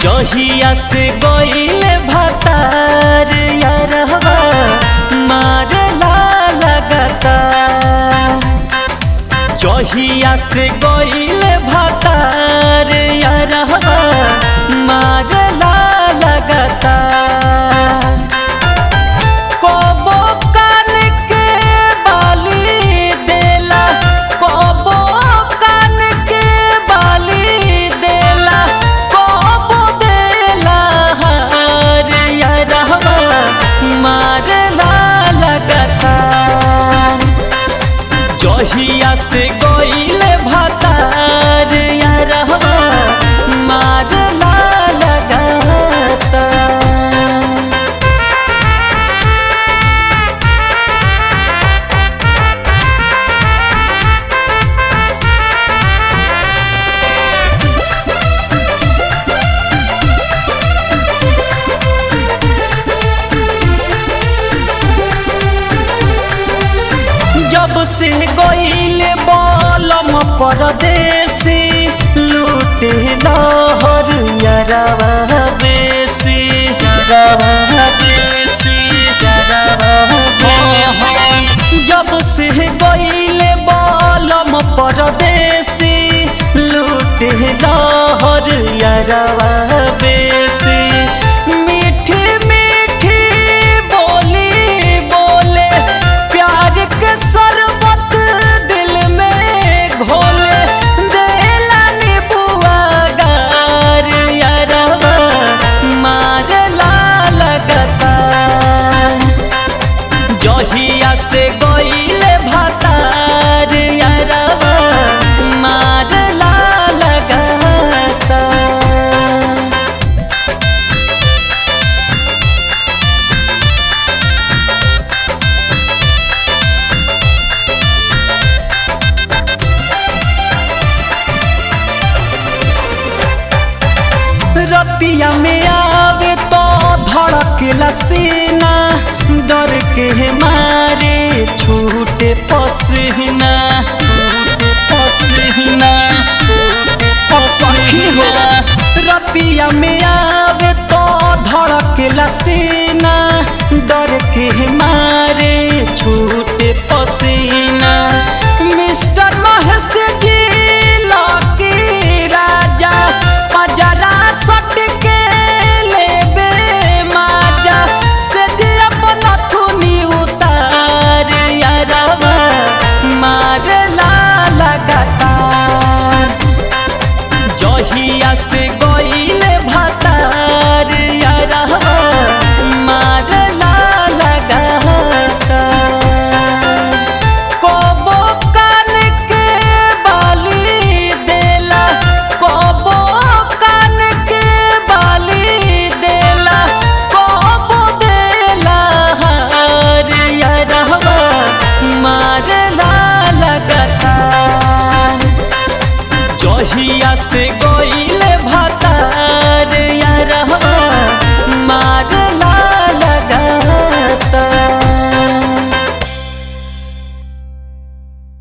जहिया से गईले भतार यारहवा मारला लगता जहिया से गईले भतार यारहवा मारला लगता कबो कान के बाली देला कबो कान के बाली देला कबो देला हार यारहवा मारला लगता जहिया से गईले भतार यारहवा मारला लगता जब से गईले बलम परदेसी लूटे लहर यरवा बेसी यरवा बेसी यरवा बेसी जब से गईले बलम परदेसी लूटे लहर यरवा बेसी मीठी मीठी बोली बोले प्यार के शरबत दिल में घोले देला नीबुआ गार यारवा मारला लगता जहिया से गईले भतार यारवा मारला लगता रतिया में आवे तो धड़केला सीना डर के मारे छूटे पसीना छूटे पसीना सखी हो रतिया में आवे तो धड़केला सीना